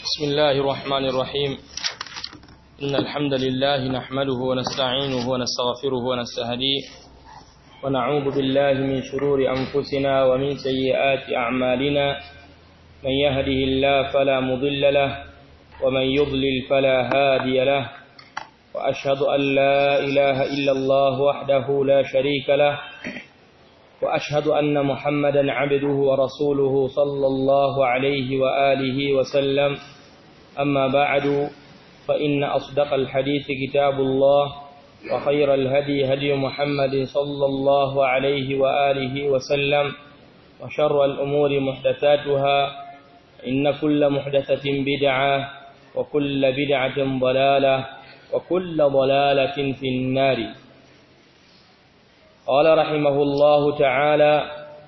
بسم الله الرحمن الرحيم إن الحمد لله نحمده ونستعينه ونستغفره ونستهديه ونعوذ بالله من شرور أنفسنا ومن سيئات أعمالنا من يهده الله فلا مضل له ومن يضلل فلا هادي له وأشهد أن لا إله إلا الله وحده لا شريك له وأشهد أن محمدا عبده ورسوله صلى الله عليه وآله وسلم أما بعد فإن أصدق الحديث كتاب الله وخير الهدي هدي محمد صلى الله عليه وآله وسلم وشر الأمور محدثاتها إن كل محدثة بدعة وكل بدعة ضلالة وكل ضلالة في النار قال رحمه الله تعالى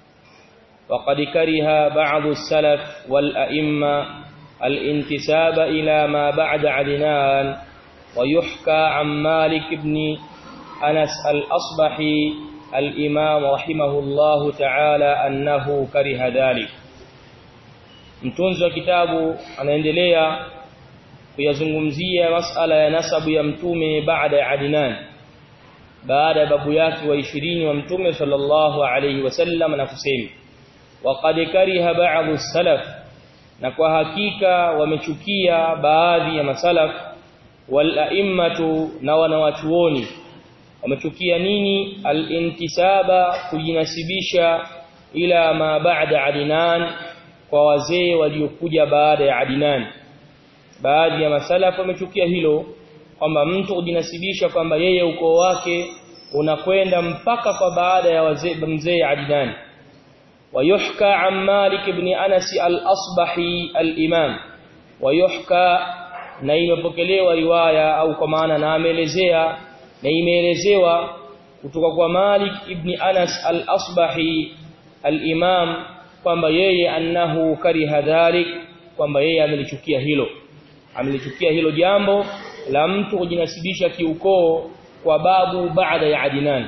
وقد كره بعض السلف والأئمة الانتساب إلى ما بعد عدنان ويحكى عن مالك بن أنس الأصبحي الإمام رحمه الله تعالى أنه كره ذلك mtunzi wa kitabu anaendelea kuyazungumzia masala ya nasabu ya mtume baada ya Adnan baada ya babu yake wa 20 wa mtume sallallahu alayhi wasallam na kusema waqad kariha ba'd salaf na kwa hakika wamechukia baadhi ya masalaf wal a'immatu na wanawachuoni wamechukia nini al-intisaba kujinasibisha ila ma ba'da Adnan kwa wazee waliokuja baada ya Adnan baadhi ya masalaf wamechukia hilo kwamba mtu kujinasibisha kwamba yeye ukoo wake unakwenda mpaka kwa baada ya wazee mzee Adnan ويحكى عن مالك بن أنس الأصبحي الإمام ويحكى na imepokelewa riwaya au kwa maana na ameelezea na imeelezewa kutoka kwa Malik ibn Anas al-Asbahi al-Imam kwamba yeye annahu kariha dhalik kwamba yeye amelichukia hilo amelichukia hilo jambo la mtu kujinasibisha kiukoo kwa babu baada ya Adnan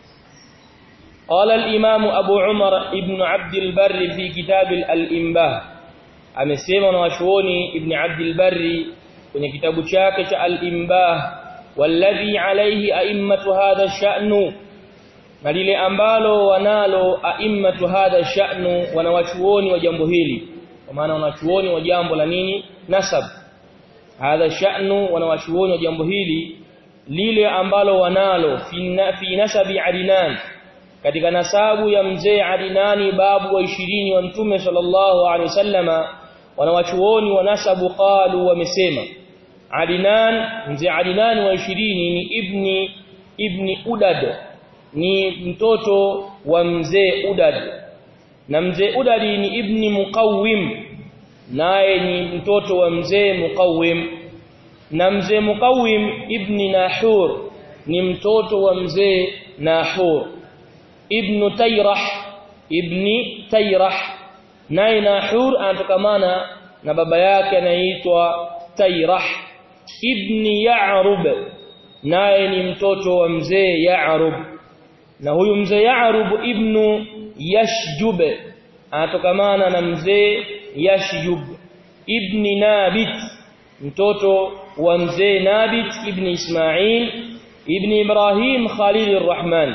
قال الإمام أبو عمر ابن عبد البر في كتاب الإنباه amesema na washuoni ibn Abd al-Barri kwenye kitabu chake cha al-Imbah walladhi alayhi a'immatu hadha ash-sha'nu na lile ambalo wanalo a'immatu hadha ash-sha'nu wanawachuoni wa jambo hili kwa maana wanachuoni wa jambo la nini nasab hadha sha'nu wanawachuoni wa jambo hili lile ambalo wanalo fi nasabi Adnan katika nasabu ya mzee Adinani babu wa 20 wa mtume sallallahu alaihi wasallama wanawachuoni wa nasabu qalu wamesema Adinan mzee Adinani wa 20 ni ibni ibni Udad ni mtoto wa mzee Udad na mzee Udad ni ibni Muqawwim naye ni mtoto wa mzee Muqawwim na mzee Muqawwim ibni Nahur ni mtoto wa mzee Nahur ibn Tayrah ibn Tayrah naye Nahur anatokamana na baba yake anaitwa Tayrah ibn Ya'rub naye ni mtoto wa mzee Ya'rub na huyu mzee Ya'rub ibn Yashjub anatokamana na mzee Yashjub ibn Nabit mtoto wa mzee Nabit ibn Ismail ibn Ibrahim Khalil Rahman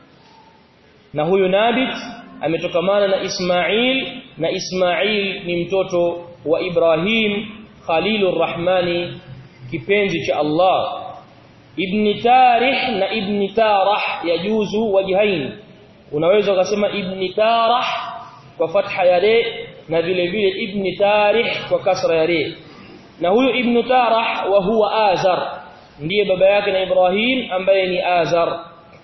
na huyu Nabit ametokamana na Ismail na Ismail ni mtoto wa Ibrahim Khalilur Rahmani kipenzi cha Allah Ibn Tarih na Ibn Tarah yajuzu wajhain unaweza ukasema Ibn Tarah kwa fatha ya re na vile vile Ibn Tarih kwa kasra ya re na huyu Ibn Tarah wa huwa Azar ndiye baba yake na Ibrahim ambaye ni Azar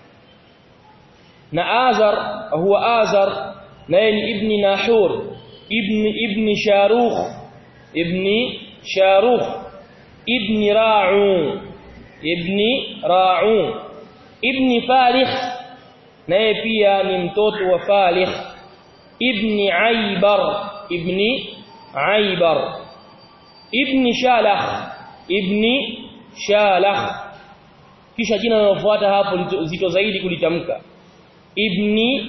na Azar huwa Azar naye ni ibn Nahur ibn ibn Sharukh ibn Sharukh ibn Ra'u ibn Ra'u ibn Falikh naye pia ni mtoto wa Falikh ibn Aibar ibn Aibar ibn Shalakh ibn Shalakh kisha jina linalofuata hapo zito zaidi kulitamka ibni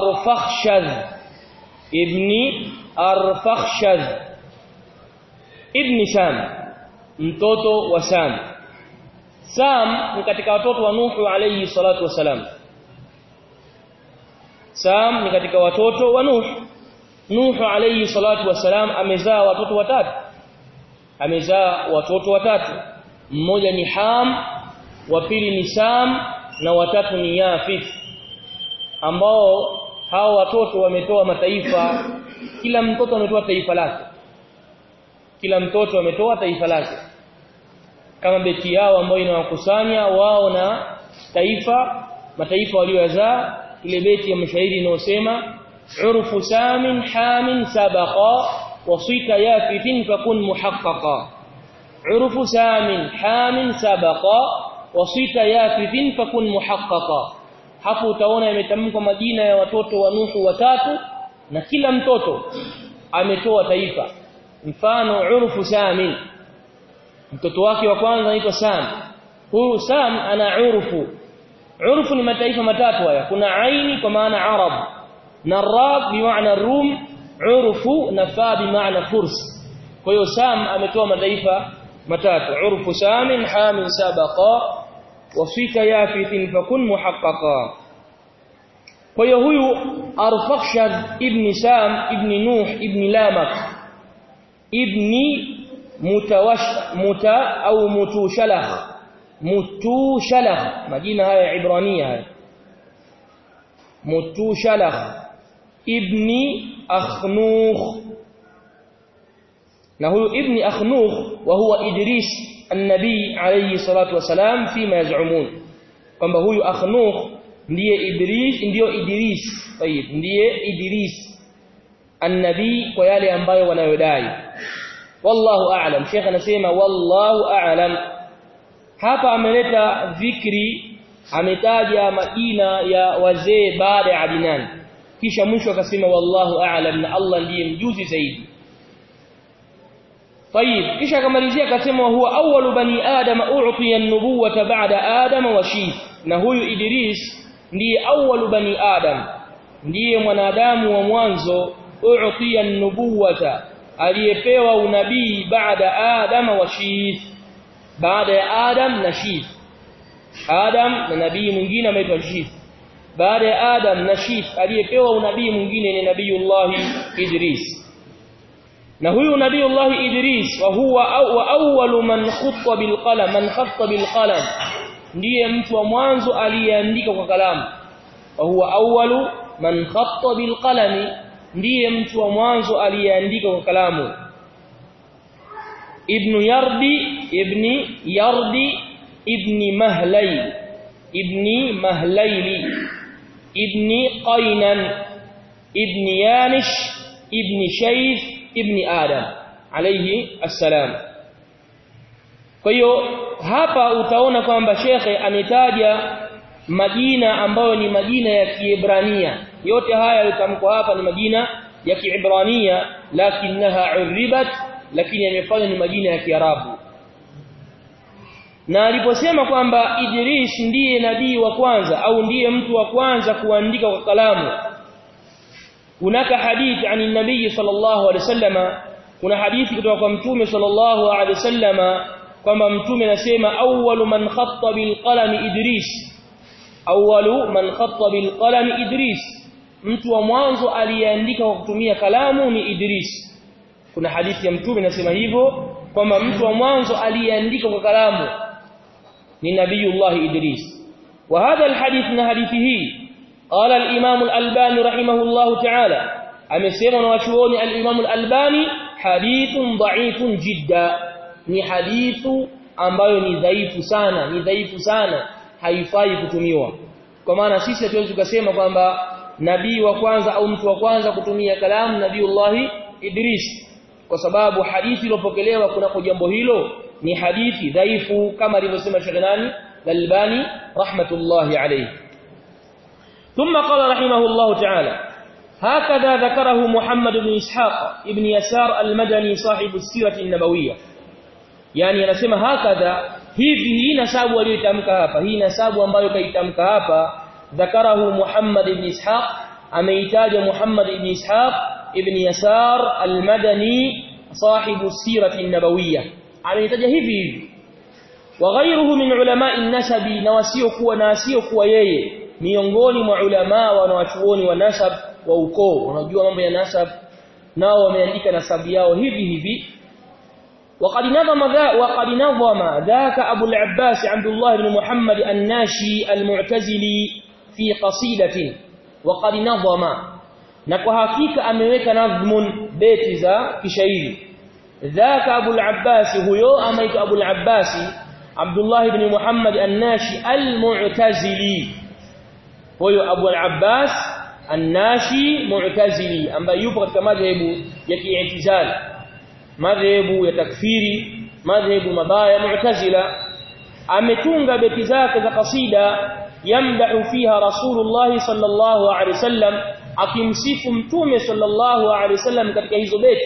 arfakhshadh ibni arfakhshadh ibn Sam mtoto wa Sam Sam ni katika watoto wa Nuhu alayhi salatu wasalam Sam ni katika watoto wa Nuh Nuhu alayhi salatu wasalam amezaa watoto watatu amezaa watoto watatu mmoja ni Ham wa pili ni Sam na watatu ni Yafith ambao hao watoto wametoa mataifa kila mtoto ametoa taifa lake kila mtoto ametoa taifa lake kama beti yao ambayo inawakusanya wao na taifa mataifa waliyozaa ile beti ya mshairi inayosema urfu samin hamin sabaqa wasita yafitin fakun muhaqqaqa urfu samin hamin sabaqa wasita yafitin fakun muhaqqaqa hapo utaona yametamkwa majina ya watoto wa Nuhu watatu na kila mtoto ametoa taifa mfano urfu samin mtoto wake wa kwanza anaitwa Sam huyu Sam ana urfu urfu ni mataifa matatu haya kuna aini kwa maana arab na rab bi maana rum urfu na fa bi maana furs kwa hiyo Sam ametoa mataifa matatu urfu samin hamin sabaqa wasika yafithin fakun muhaqqaqa kwa hiyo huyu arfakshad ibn Sam ibn Nuh ibn Lamak ibni mutawash muta au mutushalakh mutushalakh majina haya ibrania haya mutushalakh ibni akhnukh na huyu ibni akhnukh wa huwa idris an-nabii alayhi salatu wasalam fima yaz'umun kwamba huyu akhnukh ndiye idris ndiyo idris tayib ndiye idris an-nabii kwa yale ambayo wanayodai wallahu a'lam sheikh anasema wallahu a'lam hapa ameleta dhikri ametaja majina ya wazee baada ya Adnan kisha mwisho akasema wallahu a'lam na Allah ndiye mjuzi zaidi طيب kisha akamalizia akasema huwa awwalu bani adam u'tiya an-nubuwata ba'da adam wa shith na huyu Idris ndiye awwalu bani adam ndiye mwanadamu wa mwanzo u'tiya an-nubuwata aliyepewa unabii baada adam wa shith baada ya adam na shith adam na nabii mwingine anaitwa shith baada ya adam na shith aliyepewa unabii mwingine ni nabiyullah idris na huyu nabiyullah idris wa huwa wa awwalu man khutta bil qalam man khatta bil qalam ndiye mtu wa mwanzo aliyeandika kwa kalamu wa huwa awwalu man khatta bil qalami ndiye mtu wa mwanzo aliyeandika kwa kalamu ibn yardi ibn yardi ibn mahlay ibn mahlayli ibn qaynan ibn yanish ibn shayth ibn adam alayhi assalam kwa hiyo hapa utaona kwamba shekhe ametaja majina ambayo ni majina ya Kiebrania yote haya yalitamkwa hapa ni majina ya Kiebrania lakinaha uribat lakini yamefanywa ni majina ya Kiarabu na aliposema kwamba Idris ndiye nabii wa kwanza au ndiye mtu wa kwanza kuandika kwa kalamu hunaka hadithi ani nabii sallallahu alaihi wasallama kuna hadithi kutoka kwa mtume sallallahu alaihi wasallama kwamba mtume anasema awwalu man khatta bil qalami Idris awwalu man khatta bil qalami Idris mtu wa mwanzo aliyeandika kwa kutumia kalamu ni Idris kuna hadithi ya mtume inasema hivyo kwamba mtu wa mwanzo aliyeandika kwa kalamu ni nabiyullah Idris wa hadha alhadith na hadithi hii qala al-imam al-albani rahimahullah ta'ala amesema na wachuoni al-imam al-albani hadithun dha'ifun jidda ni hadithu ambayo ni dhaifu sana ni dhaifu sana haifai kutumiwa kwa maana sisi hatuwezi kusema kwamba nabii wa kwanza au mtu wa kwanza kutumia kalamu nabiiullah Idris kwa sababu hadithi iliyopokelewa kunako jambo hilo ni hadithi dhaifu kama alivyosema Sheikh nani Al-Albani rahmatullahi alayhi ثم قال رحمه الله تعالى هكذا ذكره محمد بن إسحاق ابن يسار المدني صاحب السيرة النبوية يعني anasema hakadha hivi hii nasabu aliyotamka hapa hii nasabu ambayo kaitamka hapa ذكره محمد بن إسحاق ameitaja Muhammad ibn Ishaq ibn Yasar al-Madani sahibu sirati nabawiyya ameitaja hivi hivi wa ghayruhu min ulama'i nasabi na wasiokuwa na wasiokuwa yeye miongoni mwa ulama wanawachuoni wa nasab wa ukoo wanajua mambo ya nasab nao wameandika nasabu yao hivi hivi وقد نظم ذا وقد نظم ذاك ابو العباس عبد الله بن محمد الناشي المعتزلي في قصيده وقد نظم na kwa hakika ameweka nadhmun beti za kishairi dhaka abu al-abbas huyo amaitwa abu al-abbas abdullah ibn muhammad an-nashi al-mu'tazili huyo abu al-abbas an-nashi mu'tazili ambaye yupo katika madhehebu ya ki'tizal madhehebu ya takfiri madhehebu mabaya mu'tazila ametunga beti zake za kasida yamdahu fiha rasulullah sallallahu alaihi wasallam akimsifu mtume sallallahu alaihi wasallam katika hizo beti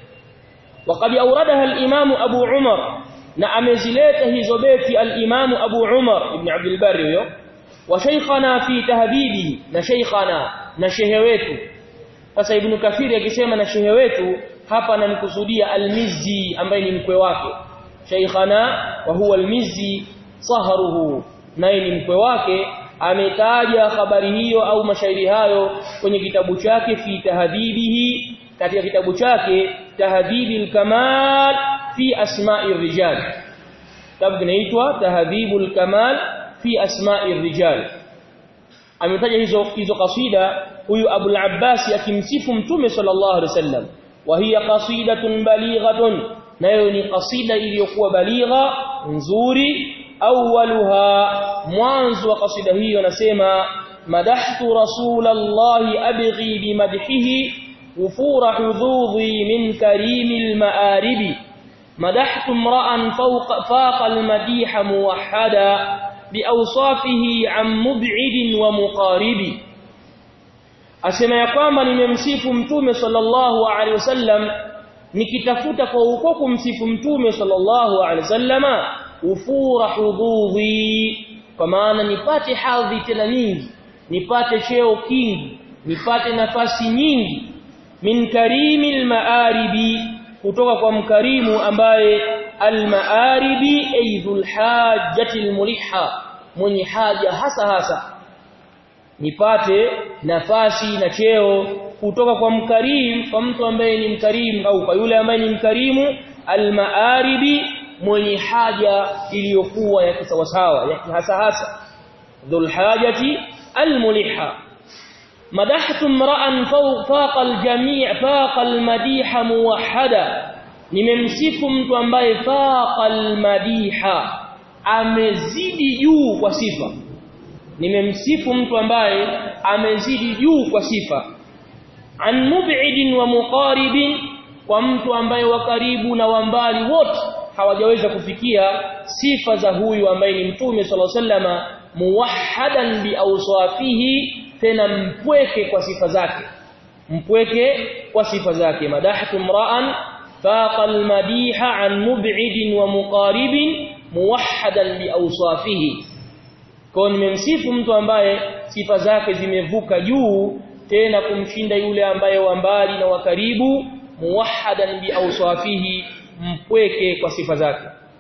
وقد اوردها الامام ابو عمر na amezileta hizo beti al-imam abu umar ibn abd al-barr huyo wa shaykhana fi tahdhibi na shaykhana na shehe wetu sasa ibn kathir akisema na shehe wetu hapa anamkusudia al-mizzi ambaye ni mkwe wake shaykhana wa huwa al-mizzi sahruhu naye ni mkwe wake ametaja habari hiyo au mashairi hayo kwenye kitabu chake fi tahdhibihi katika kitabu chake tahdhibil kamal fi asma'i rijal kitabu kinaitwa tahdhibul kamal fi asma'i rijal ametaja hizo hizo kasida huyu Abu al-Abbas akimsifu mtume sallallahu alaihi wasallam wa hiya qasidatun balighatun nayo ni kasida iliyokuwa baligha nzuri awwaluha mwanzo wa kasida hiyo nasema madahtu rasulallahi abghi bimadhihi وفور حظوظي من كريم المآرب مدحت امرأ فوق فاق المديح موحدا بأوصافه عن مبعد ومقارب asema ya kwamba nimemsifu mtume sallallahu alaihi wasallam nikitafuta kwa uko kumsifu mtume sallallahu alaihi wasallama ufura hududhi kwa maana nipate hadhi tena nyingi nipate cheo kingi nipate nafasi nyingi min karimil maaribi kutoka kwa mkarimu ambaye almaaribi aidhul hajjati almuliha mwenye haja hasa hasa nipate nafasi na cheo kutoka kwa mkarimu kwa mtu ambaye ni mkarimu au kwa yule ambaye ni mkarimu almaaribi mwenye haja iliyokuwa ya kisawasawa ya hasa hasa dhul hajati almuliha مدحت امرا فوق الجميع فاق المديح موحدا nimemsifu mtu ambaye faqa almadiha amezidi juu kwa sifa nimemsifu mtu ambaye amezidi juu kwa sifa an mub'idin wa muqaribin kwa mtu ambaye wa karibu na wa mbali wote hawajaweza kufikia sifa za huyu ambaye ni mtume sallallahu alaihi wasallama muwahhadan bi awsafihi tena mpweke kwa sifa zake mpweke kwa sifa zake madahtu mra'an faqa almadiha an mub'idin wa muqaribin muwahhadan bi awsafihi kwa nimemsifu mtu ambaye sifa zake zimevuka juu tena kumshinda yule ambaye wa mbali na wa karibu muwahhadan bi awsafihi mpweke kwa sifa zake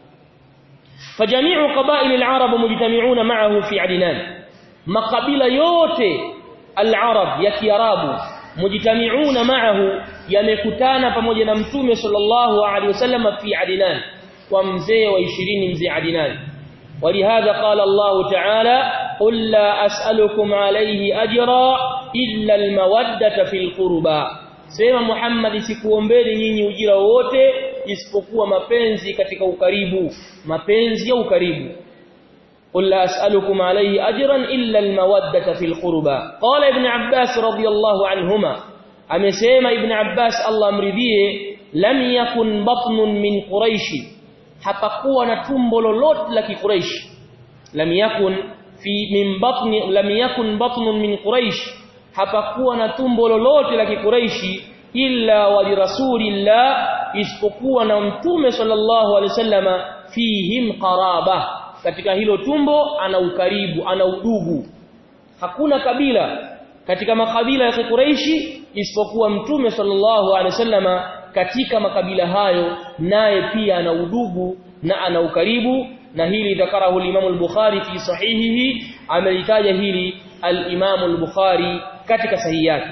فجميع قبائل العرب مجتمعون معه في عدنان makabila yote al-arab ya kiarabu mujtami'una ma'ahu yamekutana pamoja na mtume sallallahu alaihi wasallam fi adnan kwa mzee wa 20 mzee adnan ولهذا قال الله تعالى قل لا أسألكم عليه أجرا إلا المودة في القربى sema Muhammad sikuombeni nyinyi ujira wote isipokuwa mapenzi katika ukaribu mapenzi ya ukaribu قل لا أسألكم عليه أجرا إلا المودة في القربى قال ابن عباس رضي الله عنهما أمسيما ابن عباس الله مرضيه لم يكن بطن من قريش hapakuwa na tumbo lolote la kiquraish lam yakun fi min batni lam yakun batnun min quraish hapakuwa na tumbo lolote la kiquraishi illa wa rasulillah isipokuwa na mtume sallallahu alaihi wasallama fihim qaraba katika hilo tumbo ana ukaribu ana udugu hakuna kabila katika makabila ya Quraishi isipokuwa mtume sallallahu alaihi wasallama katika makabila hayo naye pia ana udugu na ana ukaribu na hili dhakarahu al-Imam al-Bukhari fi sahihihi amelitaja hili al-Imam al-Bukhari katika sahihi yake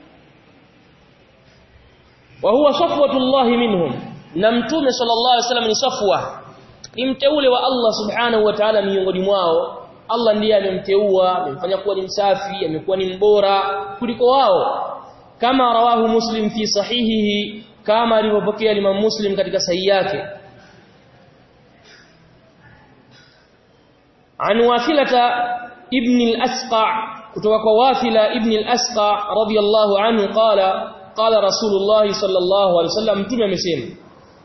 wa huwa safwatullah minhum na mtume sallallahu alaihi wasallam ni safwa ni mteule wa Allah subhanahu wa ta'ala miongoni mwao Allah ndiye amemteua amemfanya kuwa ni msafi amekuwa ni mbora kuliko wao kama rawahu muslim fi sahihihi kama alivyopokea Imam Muslim katika sahihi yake عن واثلة ابن الأسقع kutoka واثلة ابن الأسقع رضي الله عنه قال قال رسول الله صلى الله عليه وسلم mtume amesema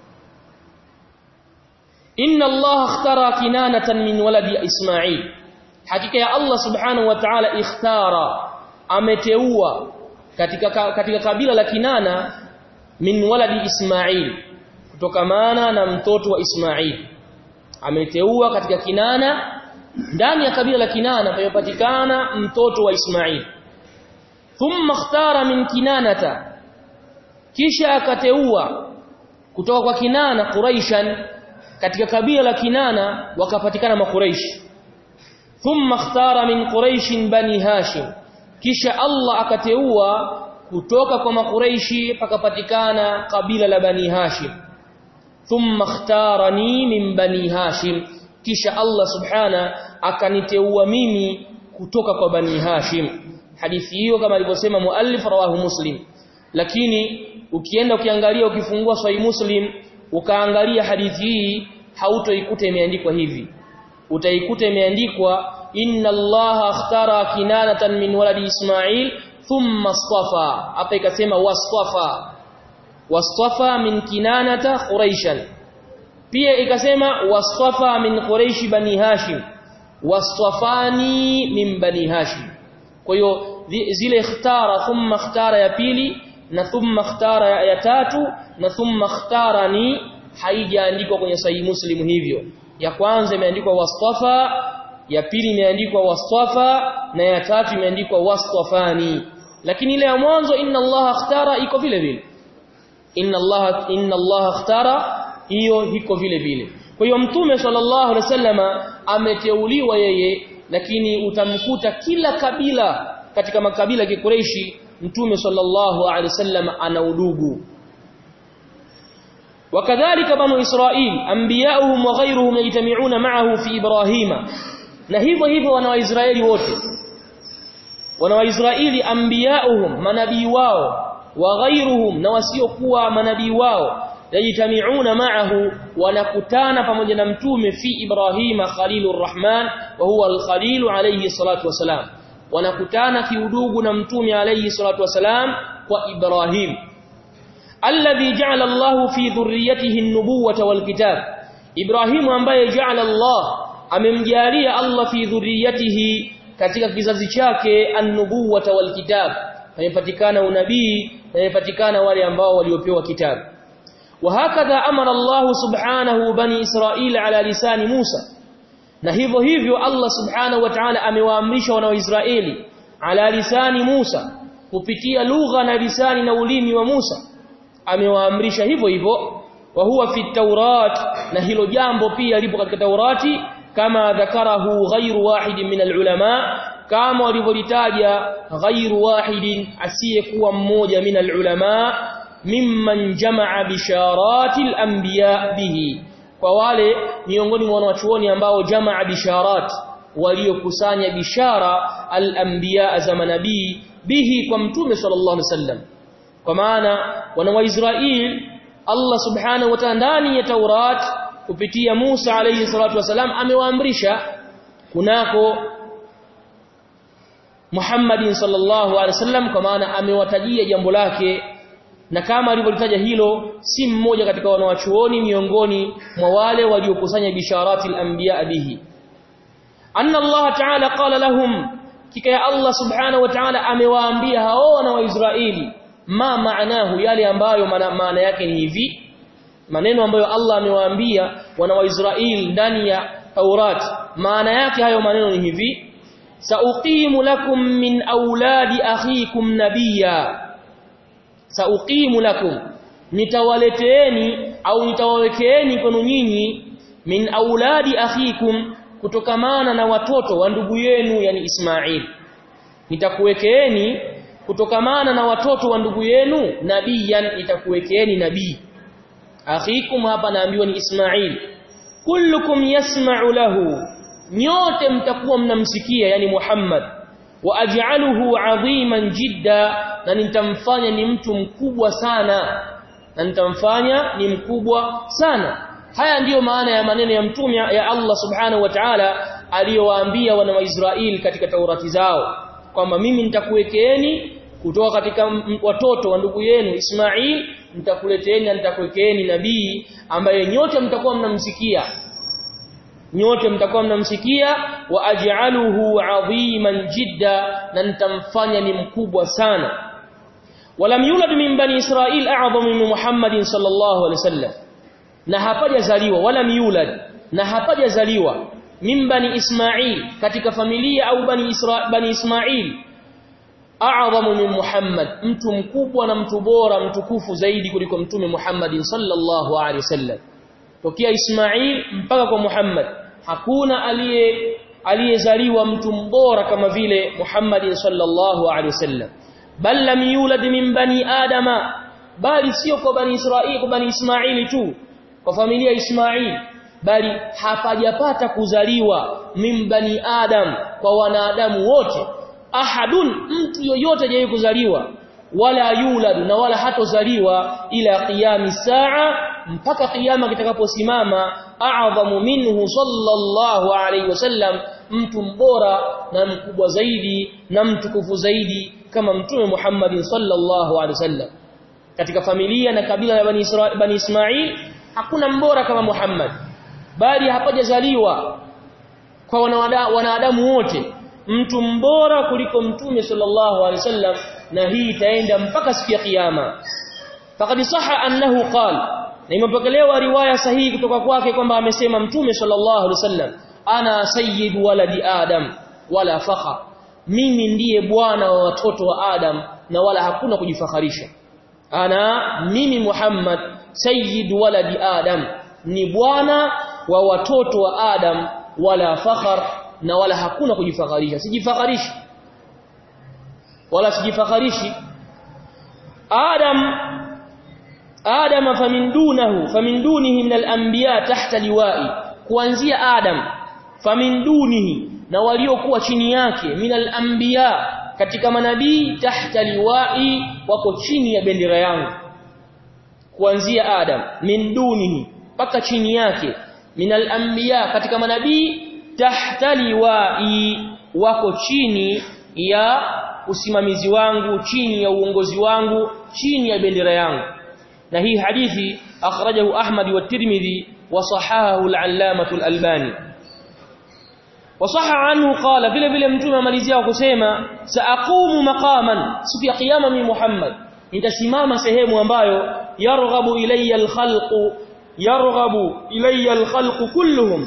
inna Allah ikhtara kinanatan min waladi Ismail hakika ya Allah subhanahu wa ta'ala ikhtara ameteua katika katika kabila la Kinana min waladi Ismail kutokamana na mtoto wa Ismail ameteua katika Kinana ndani ya kabila la Kinana pamepatikana mtoto wa Ismail thumma ikhtara min kinanata kisha akateua kutoka kwa Kinana Quraishan katika kabila la Kinana wakapatikana makuraish thumma ikhtara min quraish bani hashim kisha Allah akateua kutoka kwa makuraishi pakapatikana kabila la bani hashim thumma ikhtarani min bani hashim kisha Allah subhana akaniteua mimi kutoka kwa bani hashim hadithi hiyo kama alivyosema muallif rawahu muslim lakini ukienda ukiangalia ukifungua sahih muslim ukaangalia hadithi hii hautoikuta imeandikwa hivi utaikuta imeandikwa inna allaha akhtara kinanatan min waladi ismail thumma istafa hapa ikasema wastafa wastafa min kinanata quraishan pia ikasema wastafa min quraish bani hashim wastafani min bani hashim kwa hiyo zile ikhtara thumma ikhtara ya pili na thumma ikhtara ya tatu na thumma ikhtarani haijaandikwa kwenye sahihi muslim hivyo ya kwanza imeandikwa wastafa ya pili imeandikwa wastafa na ya tatu imeandikwa wastafani lakini ile ya mwanzo inna allaha ikhtara iko vile vile inna allaha inna allaha ikhtara hiyo iko vile vile kwa hiyo mtume sallallahu alaihi wasallama ameteuliwa yeye lakini utamkuta kila kabila katika makabila ya Qurayshi mtume sallallahu alaihi wasallam ana udugu وكذلك بنو إسرائيل أنبياؤهم وغيرهم يجتمعون معه في إبراهيم na hivyo hivyo wana waisraeli wote wana waisraeli anbiyauhum manabii wao wa ghairuhum na wasiokuwa manabii wao yajtamiuna ma'ahu wanakutana pamoja na mtume fi ibrahima khalilur rahman wa huwa al-khalil alayhi salatu wasalam wanakutana kiudugu na mtume alayhi salatu wasalam kwa ibrahim alladhi ja'ala Allah fi dhurriyyatihi an-nubuwwata wal-kitab ibrahim ambaye ja'ala Allah amemjalia Allah fi dhurriyatihi katika kizazi chake an-nubuwata wal kitab amepatikana unabii amepatikana wale ambao waliopewa kitabu wa hakadha amara Allah subhanahu bani Israil ala lisani Musa na hivyo hivyo Allah subhanahu wa ta'ala amewaamrisha wana wa Israeli ala lisani Musa kupitia lugha na lisani na ulimi wa Musa amewaamrisha hivyo hivyo wa huwa fi taurat na hilo jambo pia lipo katika Taurati kama dhakarahu ghairu wahidin min alulama kama walivyolitaja ghairu wahidin asiyekuwa mmoja min alulama mimman jamaa bisharati alanbiya bihi kwa wale miongoni mwa wanachuoni ambao jamaa bisharat waliokusanya bishara alanbiya za manabii bihi kwa mtume sallallahu alaihi wasallam kwa maana wana wa Israel Allah subhanahu wa ta'ala ndani ya Taurat kupitia Musa alayhi salatu wasalam amewaamrisha kunako Muhammadin sallallahu alaihi wasallam kwa maana amewatajia jambo lake na kama alivyolitaja hilo si mmoja katika wanawachuoni miongoni mwa wale waliokusanya bisharati al-anbiya bihi anna Allah ta'ala qala lahum kika ya Allah subhanahu wa ta'ala amewaambia hao wana wa Israeli ma maanahu yale ambayo maana yake ni hivi maneno ambayo Allah amewaambia wana wa Israeli ndani ya Taurat maana yake hayo maneno ni hivi sauqimu lakum min auladi akhikum nabiyya sauqimu lakum nitawaleteeni au nitawawekeeni kwenu nyinyi min auladi akhikum kutokamana na watoto wa ndugu yenu yani Ismail nitakuwekeeni kutokamana na watoto wa ndugu yenu nabiyan nitakuwekeeni nabii akhikum hapa naambiwa ni Ismail kullukum yasma'u lahu nyote mtakuwa mnamsikia yani Muhammad wa aj'aluhu 'aziman jidda na nitamfanya ni mtu mkubwa sana na nitamfanya ni mkubwa sana haya ndiyo maana ya maneno ya mtume ya Allah subhanahu wa ta'ala aliyowaambia wana wa Israeli katika Taurati zao kwamba mimi nitakuwekeeni kutoka katika watoto wa ndugu yenu Ismail nitakuleteeni na nitakuwekeeni nabii ambaye nyote mtakuwa mnamsikia nyote mtakuwa mnamsikia wa aj'aluhu 'aziman jidda na nitamfanya ni mkubwa sana walam yulad min bani israil a'zam min muhammadin sallallahu alaihi wasallam na hapajazaliwa wala yulad na hapajazaliwa min bani ismail katika familia au bani isra bani ismail a'zamu min muhammad mtu mkubwa na mtu bora mtukufu zaidi kuliko mtume muhammadin sallallahu alaihi wasallam tokea ismail mpaka kwa muhammad hakuna aliye aliyezaliwa mtu mbora kama vile muhammadin sallallahu alaihi wasallam bal lam yulad min bani adama bali sio kwa bani israili kwa bani ismaili tu kwa familia Ismail bali hapajapata kuzaliwa min bani adam kwa wanadamu wote ahadun mtu yoyote hajawahi kuzaliwa wala yulad na wala hatozaliwa ila qiyami saa mpaka kiyama kitakaposimama a'zamu minhu sallallahu alayhi wasallam mtu mbora na mkubwa zaidi na mtukufu zaidi kama mtume Muhammad sallallahu alayhi wasallam katika familia na kabila la bani Israil bani Ismail hakuna mbora kama Muhammad bali hapajazaliwa kwa wanadamu wote mtu mbora kuliko mtume sallallahu alaihi wasallam na hii itaenda mpaka siku ya kiyama faqad sahha annahu qala na imepokelewa riwaya sahihi kutoka kwake kwamba amesema mtume sallallahu alaihi wasallam ana sayyid waladi adam wala fakha mimi ndiye bwana wa watoto wa adam na wala hakuna kujifakharisha ana mimi Muhammad sayyid waladi adam ni bwana wa watoto wa adam wala fakhar na wala hakuna kujifakharisha sijifakharishi wala sijifakharishi adam adam famin dunahu famin dunihi min al-anbiya tahta liwa'i kuanzia adam famin dunihi na waliokuwa chini yake min al-anbiya katika manabii tahta liwa'i wako chini ya bendera yangu kuanzia adam min dunihi mpaka chini yake min al-anbiya katika manabii tahta liwa'i wako chini ya usimamizi wangu chini ya uongozi wangu chini ya bendera yangu na hii hadithi akhrajahu Ahmad wa Tirmidhi wa sahahahu al-allamah al-albani وصح عنه قال vile vile mtume amalizia kusema saaqumu maqaman siku ya kiyama mi Muhammad nitasimama sehemu ambayo yarghabu ilayya al-khalqu yarghabu ilayya al-khalqu kulluhum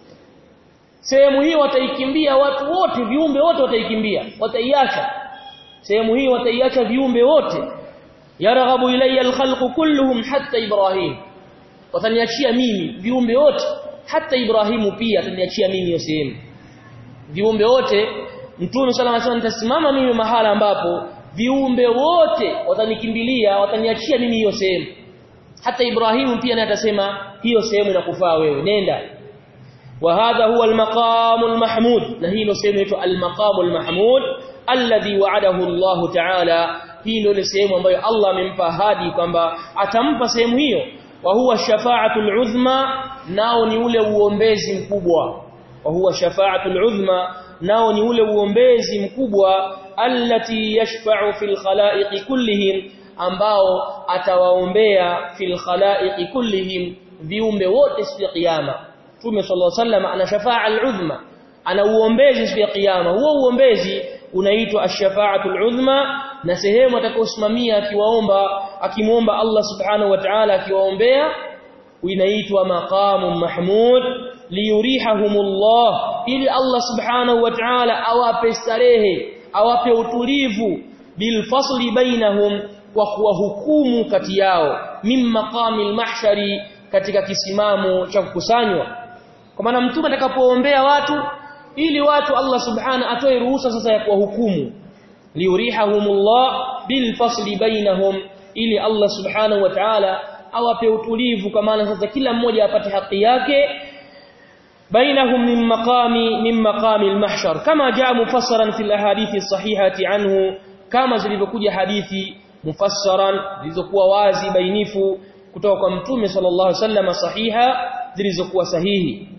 sehemu hii wataikimbia watu wote viumbe wote wataikimbia wataiacha sehemu hii wataiacha viumbe wote yarghabu ilayya al-khalqu kulluhum hatta ibrahim wataniachia mimi viumbe wote hata ibrahimu pia ataniachia mimi hiyo sehemu viumbe wote mtume sala anasema nitasimama mimi mahala ambapo viumbe wote watanikimbilia wataniachia mimi hiyo sehemu hata ibrahimu pia naye atasema hiyo sehemu inakufaa wewe nenda وهذا هو المقام المحمود نهي سيمه inaitwa المقام المحمود الذي وعده الله تعالى hii ndio sehemu ambayo Allah amempa ahadi kwamba atampa sehemu hiyo wa huwa shafaatul uzma nao ni ule uombezi mkubwa wa huwa shafaatul uzma nao ni ule uombezi mkubwa allati yashfa'u fil khalaiqi kullihim ambao atawaombea fil khalaiqi kullihim viumbe wote siku ya kiyama Mtume sallallahu alaihi wasallam ana shafaa al-uzma ana uombezi siku ya kiyama huo uombezi unaitwa ash-shafa'atul uzma na sehemu atakayosimamia akiwaomba akimuomba Allah subhanahu wa ta'ala akiwaombea inaitwa maqamun mahmud liyurihahumullah ili Allah subhanahu wa ta'ala awape starehe awape utulivu bilfasli bainahum kwa kuwahukumu kati yao min maqamil mahshari katika kisimamo cha kukusanywa kwa maana mtume atakapoombea watu ili watu Allah subhana atoe ruhusa sasa ya kuwahukumu liurihahumullah bilfasli bainahum ili Allah subhanahu wa ta'ala awape utulivu kwa maana sasa kila mmoja apate haki yake bainahum min maqami min maqami almahshar kama jaa mufassaran fil ahadithi sahihati anhu kama zilivyokuja hadithi mufassaran zilizokuwa wazi bainifu kutoka kwa mtume sallallahu alaihi wasallam sahiha zilizokuwa sahihi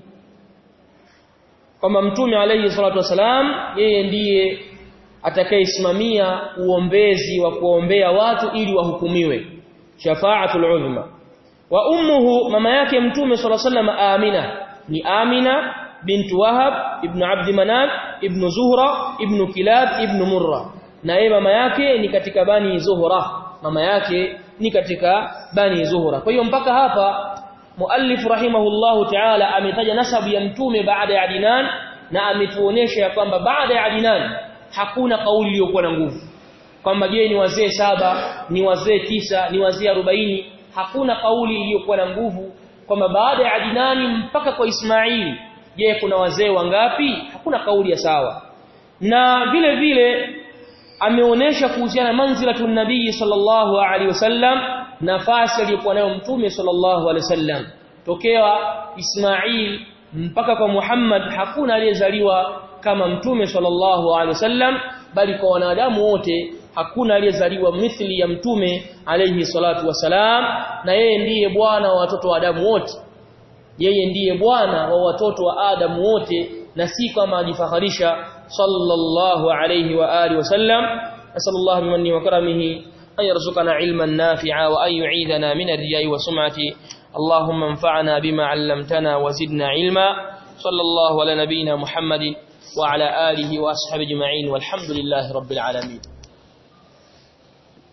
kwamba mtume alayhi salatu wasalam yeye ndiye atakayesimamia uombezi wa kuombea watu ili wahukumiwe shafaatul uzma wa ummuhu mama yake mtume sallallahu alayhi wasallam Amina ni Amina bint Wahab ibn Abd Manaf ibn Zuhra ibn Kilab ibn Murra na yeye mama yake ni katika bani Zuhra mama yake ni katika bani Zuhra kwa hiyo mpaka hapa muallif rahimahullahu ta'ala ametaja nasabu ya mtume baada ya Adnan na ametuonesha ya kwamba baada ya Adnan hakuna kauli iliyokuwa na nguvu kwamba je ni wazee saba ni wazee tisa ni wazee arobaini hakuna kauli iliyokuwa na nguvu kwamba baada ya Adinani mpaka kwa Ismaili je kuna wazee wangapi hakuna kauli ya sawa na vile vile ameonesha kuhusiana manzilatun nabii sallallahu alaihi wasallam nafasi aliyokuwa nayo mtume sallallahu alaihi wasallam tokea Ismail mpaka kwa Muhammad hakuna aliyezaliwa kama mtume sallallahu alaihi wasallam bali kwa wanadamu wote hakuna aliyezaliwa mithli ya mtume alayhi salatu wasalam na yeye ndiye bwana wa watoto wa Adamu wote yeye ndiye bwana wa watoto wa Adamu wote na si kama ajifaharisha sallallahu alayhi wa alihi wasallam nasallallahu bimanni wa karamihi an yarzuqana ilman nafi'a wa an yu'idana min ar-riya'i wa sum'ati اللهم انفعنا بما علمتنا وزدنا علما صلى الله على نبينا محمد وعلى آله وأصحابه اجمعين والحمد لله رب العالمين